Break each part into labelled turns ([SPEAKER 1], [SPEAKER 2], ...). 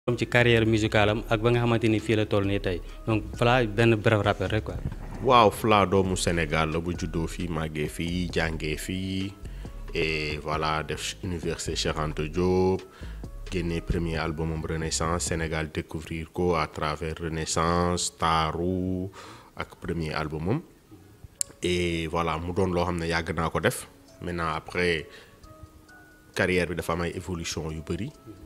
[SPEAKER 1] comme ci carrière musicale am ak ba nga xamante ni fii la toll nii tey donc Fla benn bref rappel rek quoi.
[SPEAKER 2] waaw Fla doomu Sénégal la bu juddoo fii màggee fii jàngee fii et voilà def université Cheikh Anta Diop génne premier albumam Renaissance Sénégal découvrir ko à travers Renaissance Taaru ak premier albumam et voilà mu doon loo xam ne yàgg naa ko def maintenant après carrière bi dafa am ay évolution yu bëri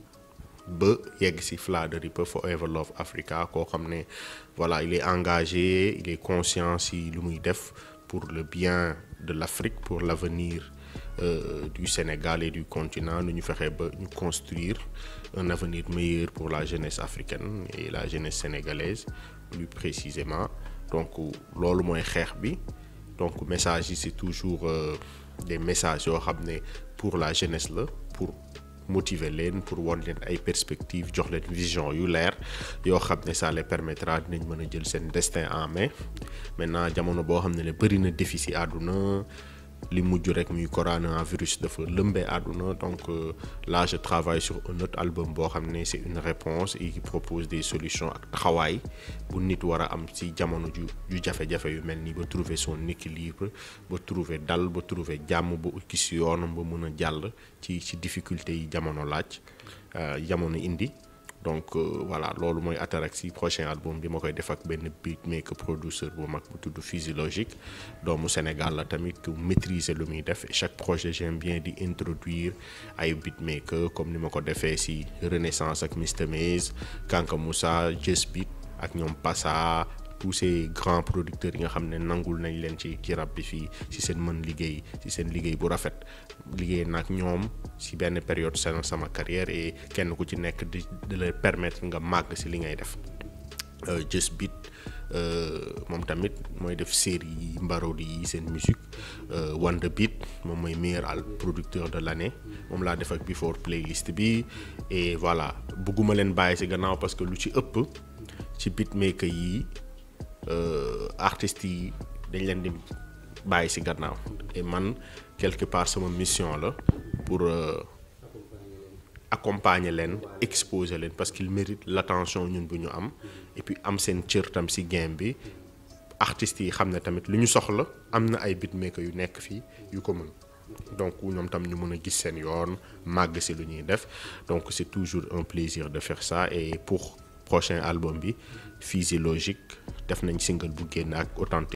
[SPEAKER 2] ba yegg ci Fla the Ripper Forever Love Africa koo xam ne voilà il est engagé il est conscient ci lu muy def pour le bien de l'Afrique pour l'avenir euh, du Sénégal et du continent nu ñu fexe ba ñu construire un avenir meilleur pour la jeunesse africaine et la jeunesse sénégalaise plus précisément donc loolu mooy xeex bi donc message yi c'est toujours euh, des messages yoo xam ne pour la jeunesse la pour motiver leen pour won leen ay perspectives jox leen vision yu leer yoo xam ne ça les permettra dinañ mën a jël seen destin en main maintenant jamono boo xam ne ne bëri na défi ci àdduna li mujj rek muy coronavirus dafa lëmbee àdduna donc euh, là je travaille sur un autre album boo xam ne c'est une réponse et qui propose des solutions ak taxawaay bu nit war a am ci jamono ju ju jafe-jafe yu mel nii ba trouver son équilibre ba trouver dal ba trouver jàmm ba gis yoonam ba mën a jàll ci ci difficulté yi jamono laaj jamono indi donc euh, voilà loolu mooy Ataraxy prochain album bi ma koy def ak benn beatmaker producer bu mag bu tudd Physiologique doomu Sénégal la tamit ku maîtriser lu muy def et chaque projet j'aime bien di introduire ay beatmaker comme ni ma ko defee ci Renaissance ak Mr Maze Kanka Moussa Just Beat ak ñoom Passa tous ces grands producteurs yi nga xam ne nangul nañ leen ci ci rap bi fii ci seen mën liggéey ci seen liggéey bu rafet liggéey nag ñoom ci benn période seen sama carrière et kenn ku ci nekk di di la permettre nga màgg ci li ngay def Just Beat moom tamit mooy def série yi mbarodi yi seen musique Wonder Beat moom mooy meilleur al producteur de l'année moom laa def ak before playlist bi et voilà bëgguma leen bàyyi ci gannaaw parce que lu ci ëpp ci beatmaker yi artistes yi dañ leen di bàyyi ci gannaaw et man quelque part sama mission la pour euh, accompagner leen exposer leen parce qu'ils méritent l'attention ñun bu ñu am et puis am seen cër tam ci game bi artistes yi xam ne tamit lu ñu soxla am na ay beatmaker yu nekk fii yu ko mën donc ñoom tam ñu mën a gis seen yoon màgg ci lu ñuy def donc c'est toujours un plaisir de faire ça et pour prochain album bi Physiologique def nañ single bu génn ak authentique